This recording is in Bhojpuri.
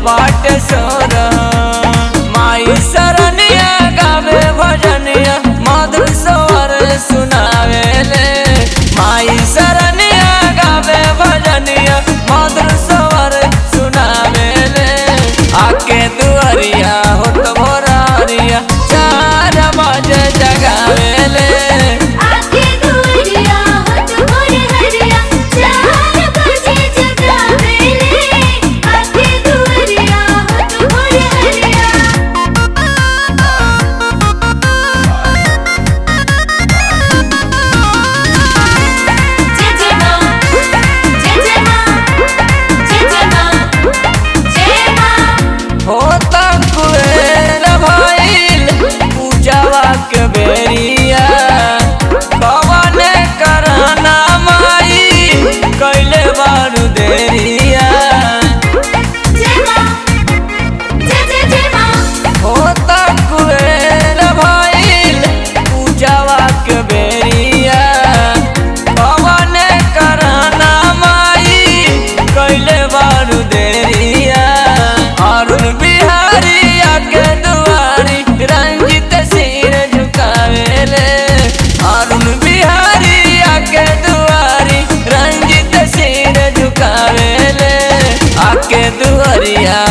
बाटे सोर माई सरनिया गावे भजनिया मधुर स्वर सुनावे ले माई सरनिया गावे भजनिया मधुर स्वर सुनावे ले आके दुआरिया होत भोरारिया चार बजे जगावे ले आके दुआरिया होत भोर हरिया चार बजे जगावेले आके दुआरिया होत भोर हरिया जय जय मां जय जय मां जय जय मां जय मां होता कुएर भइल पूजावा के बेरिया कवने करना माई कैले बारू देरिया जय मां जय जय जय मां होता कुएर भइल पूजावा के बेरिया कवने करना माई कैले बारू देरिया अरुण बिहारिया के दुआरी रंजित सिर झुकावेले अरुण बिहारिया के दुआरी रंजित सिर झुकावेले आके दुआरिया